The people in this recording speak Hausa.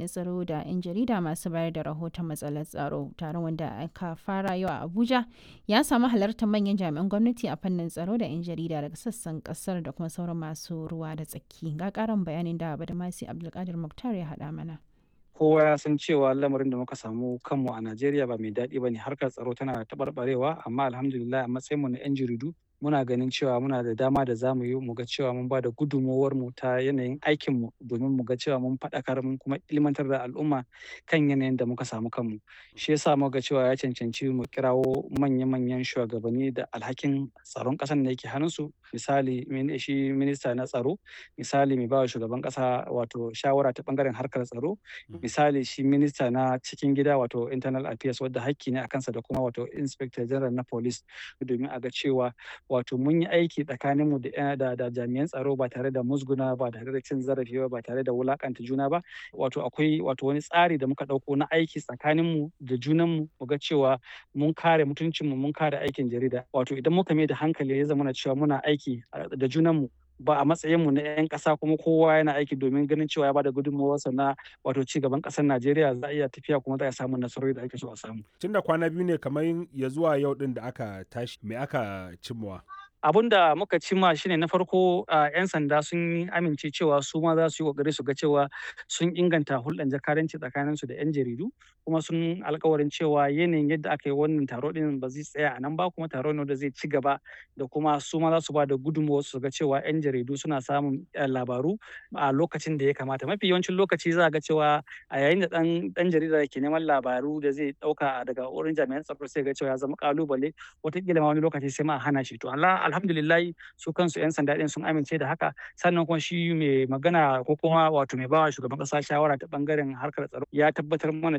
jami'an tsaro da 'yan jarida masu bayar da rahoton matsalar tsaro. Taron wanda aka fara yau a Abuja ya samu halartar manyan jami'an gwamnati a fannin tsaro da 'yan jarida daga sassan kasar da kuma sauran masu ruwa da tsaki. Ga karin bayanin da Badamasi Abdulkadir Muktar ya haɗa mana. kowa ya san cewa lamarin da muka samu kanmu a Najeriya ba mai daɗi ba ne harkar tsaro tana taɓarɓarewa amma alhamdulillah a matsayinmu na 'yan jaridu muna ganin cewa muna da dama da zamu yi mu ga cewa mun ba da gudunmowar mu ta yanayin aikin mu domin mu ga cewa mun faɗakar mun kuma ilmantar da al'umma kan yanayin da muka samu kanmu shi yasa muka ga cewa ya cancanci mu kirawo manya-manyan shugabanni da alhakin tsaron ƙasar da yake hannunsu misali shi minista na tsaro misali mai bawa shugaban ƙasa wato shawara ta bangaren harkar tsaro misali shi minista na cikin gida wato internal affairs wadda hakki ne a kansa da kuma wato inspector general na police domin a ga cewa wato mun yi aiki tsakaninmu da, da, da jami'an tsaro ba tare da musguna ba tare da cin zarafi ba ba tare da wulakanta juna ba wato akwai wato wani tsari da muka ɗauko na aiki tsakaninmu da junanmu mu ga cewa mun kare mutuncinmu mun kare aikin jarida wato idan muka mai da hankali ya zama cewa muna aiki da junanmu ba a matsayinmu na 'yan ƙasa kuma kowa yana aiki domin ganin cewa ya bada gudunmawarsa na wato ci gaban ƙasar Najeriya za a iya tafiya kuma za a samu nasarori da ake so a samu. Tun da kwana biyu ne kamar ya zuwa yau din da aka tashi me aka cimmawa? abun da muka cimma shine na farko yan sanda sun amince cewa su ma za su yi kokari su ga cewa sun inganta hulɗar jakadanci tsakanin su da yan jaridu kuma sun alkawarin cewa yanayin yadda aka yi wannan taro din ba zai tsaya a nan ba kuma taro ne da zai ci gaba da kuma su ma za su ba da gudunmawa su ga cewa yan jaridu suna samun labaru a lokacin da ya kamata mafi yawancin lokaci za ga cewa a yayin da dan dan jarida ke neman labaru da zai dauka daga wurin jami'an tsaro sai ga cewa ya zama kalubale wataƙila ma wani lokaci sai ma a hana shi to Allah alhamdulillah su kansu 'yan sanda ɗin sun amince da haka sannan kuma shi mai magana ko kuma wato mai bawa shugaban ƙasa shawara ta bangaren harkar tsaro ya tabbatar mana